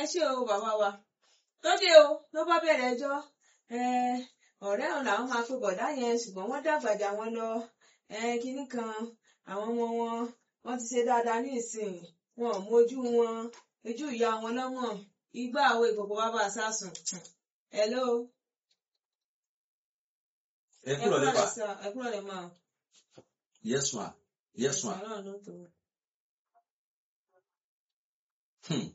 ẹ ṣé o bàbá wa lóde o ló bá bẹ̀rẹ̀ ẹjọ́ ọ̀rẹ́ ọ̀hún làwọn máa pe bọ̀dá yẹn ṣùgbọ́n wọ́n dàgbàjà wọn lọ kinní kan àwọn ọmọ wọn wọ́n ti ṣe dáadáa ní ìsìn wọn ò mójú wọn ojú ìyá wọn lọ́mọ igbá àwọn ìkòkò bàbá sásùn hello. ẹ kúrò lè pa ẹ kúrò lè máa. yes ma yes ma. Hmm.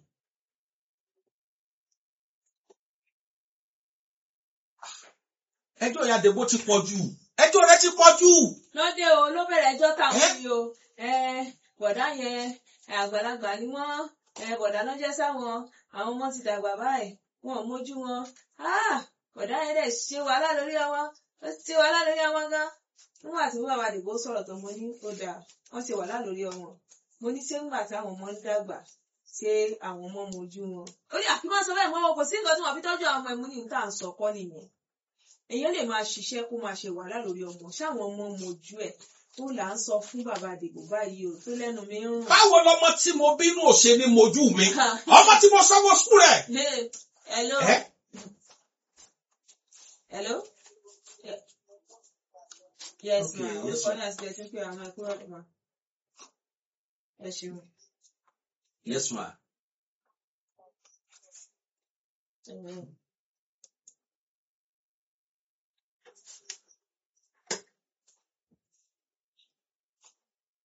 ẹjọ́ ìyá Dèbó ti pọ̀ jù ẹjọ́ rẹ ti pọ̀ jù. lóde o ló bẹ̀rẹ̀ ẹjọ́ táwọn yìí o bọ̀dá yẹn àgbàlagbà ni wọ́n bọ̀dá ló jẹ́ sáwọn àwọn ọmọ ti dàgbà báyìí wọn ò mójú wọn bọ̀dá yẹn dẹ̀ ṣe wàhálà lórí ọmọ ó ṣe wàhálà lórí ọmọ gan nígbà tí bàbá Dèbó sọ̀rọ̀ tó mo ní ó dáa wọ́n ṣe wàhálà lórí ọmọ mo ní ṣé ńgbà tí àwọn ọmọ ń dàgbà ṣé àwọn ọmọ mojú wọn. ó yà kí wọ́n sọ bẹ́ẹ̀ mọ́ wọn kò sí nǹkan tí wọ́n fi tọ́jú àwọn ọmọ ẹ̀mú ní níta ń sọ kọ́ nìyẹn. èèyàn lè máa ṣiṣẹ́ kó máa ṣe wàhálà lórí ọmọ ṣáwọn ọmọ mojú ẹ̀ ó là ń sọ fún bàbá Dèbò báyìí o tó lẹ́nu mi ń rùn. báwo lọmọ tí mo bínú ò ṣe ní mojú mi ọmọ tí mo sanwó sùkúl rẹ. hello. hello. yes ma orúkọ náà ti bẹ̀rẹ̀ sí pé àwọn ẹ̀kú ọ̀dọ̀ ma. ẹ ṣeun. yes ma. Amen.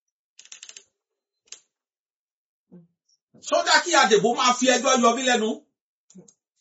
sódà kí Adèbó máa fi ẹjọ́ yọ mí lẹ́nu.